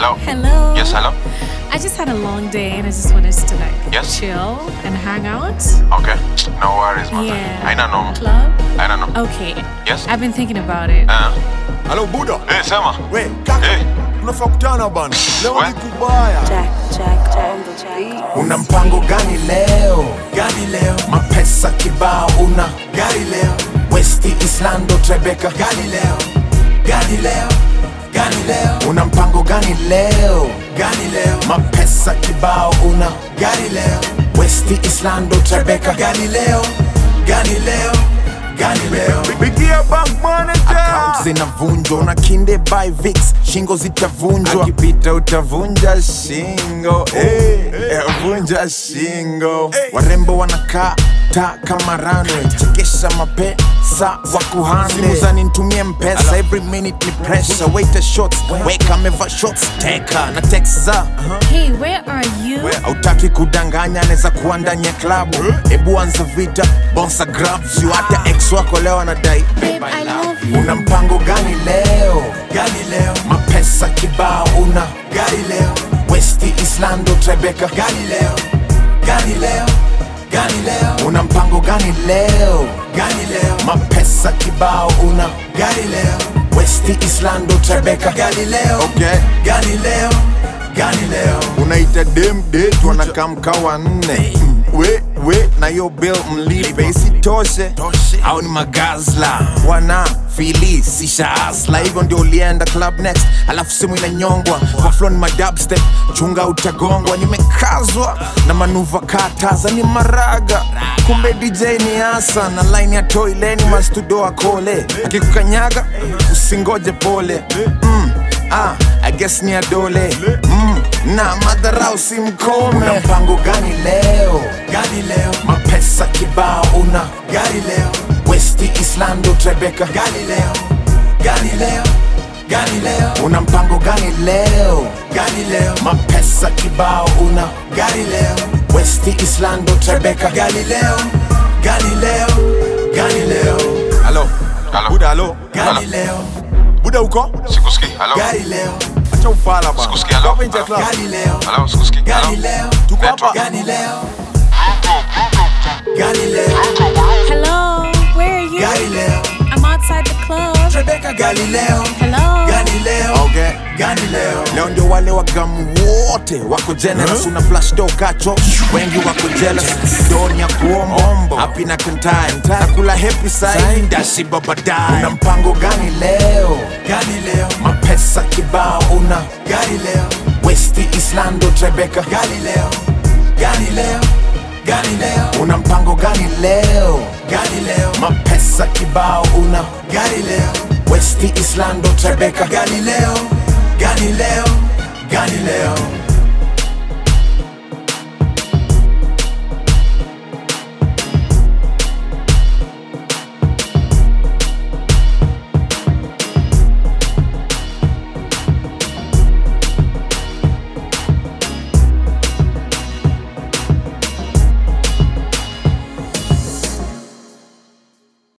Hello. Hello. Yes, hello. I just had a long day and I just wanted to like Yes. chill and hang out. Okay. No worries, man. Yeah. Haina noma. Club. Haina noma. Okay. Yes. I've been thinking about it. Ah. Halo Buda, Eh, sema. we kaka, Eh. tunafaa kutana bana, leo We. ni kubaya. Jack, Jack, Jack on the beat. Una mpango gani leo? Gani leo? Mapesa kibao una gari leo? Westi Islando Trebeka gani leo? Gani leo? Gani leo? Una mpango gani leo? Gani leo? Mapesa kibao una gari leo? Westi Islando Trebeka gani leo? Gani leo? Gani leo? Pigia bank manager. Account zinavunjwa una kinde by Vix, shingo zitavunjwa akipita utavunja shingo eh, eh, vunja shingo warembo wanakaa ta kama runway chekesha mapesa wa kuhande simu za nitumie mpesa every minute ni pressure waiter shots weka ameva shots teka na text za Hey, where are you? hautaki kudanganya anaweza kuwa ndani ya klabu hebu anza vita bonsa grab sio hata ex wako leo anadai Babe, I love you. una mpango gani leo gani leo mapesa kibao una gari leo westi islando trebeka gani leo gani leo gani leo una mpango gani leo gani leo mapesa kibao una gari leo westi islando trebeka gani leo okay. gani leo gani leo unaita dem det wanakamka wanne we we na yo bill mlipe isitoshe Toshe. au ni magazla wana fili sisha asla hivyo ndio ulienda club next alafu simu inanyongwa kwa flow ni madubstep chunga utagongwa nimekazwa na manuva kataza ni maraga kumbe dj ni asa na line ya toileni mastudoa kole akikukanyaga usingoje pole mm, ah, I guess ni adole mm, na madharau simkome una mpango gani leo gani leo mapesa kibao una gari leo westi islando trebeka gani leo gani leo gani leo una mpango gani leo gani leo mapesa kibao una gari leo westi islando trebeka gani leo gani leo gani leo halo Halo. buda halo gani leo buda uko Sikusikii. Hello. gari leo acha ufala bana Sikusikii. Hello. Hapa nje ya Hello. club. gani leo Hello, sikusikii. gani Hello. leo tuko hapa gani leo gani leo Hello. Where are you? gari leo I'm outside the club. Rebecca Galileo Hello. Galileo okay. gani leo leo ndio wale wagamu wote wako generous una flash do kacho wengi wako jealous doni ya kuomombo happy na kantai nakula happy side ndashiba baadaye una mpango gani leo gani leo mapesa kibao una gari leo westi islando trebeka gani leo gani leo gani leo una mpango gani leo gani leo mapesa kibao una gari leo westi islando trebeka gani leo gani leo gani leo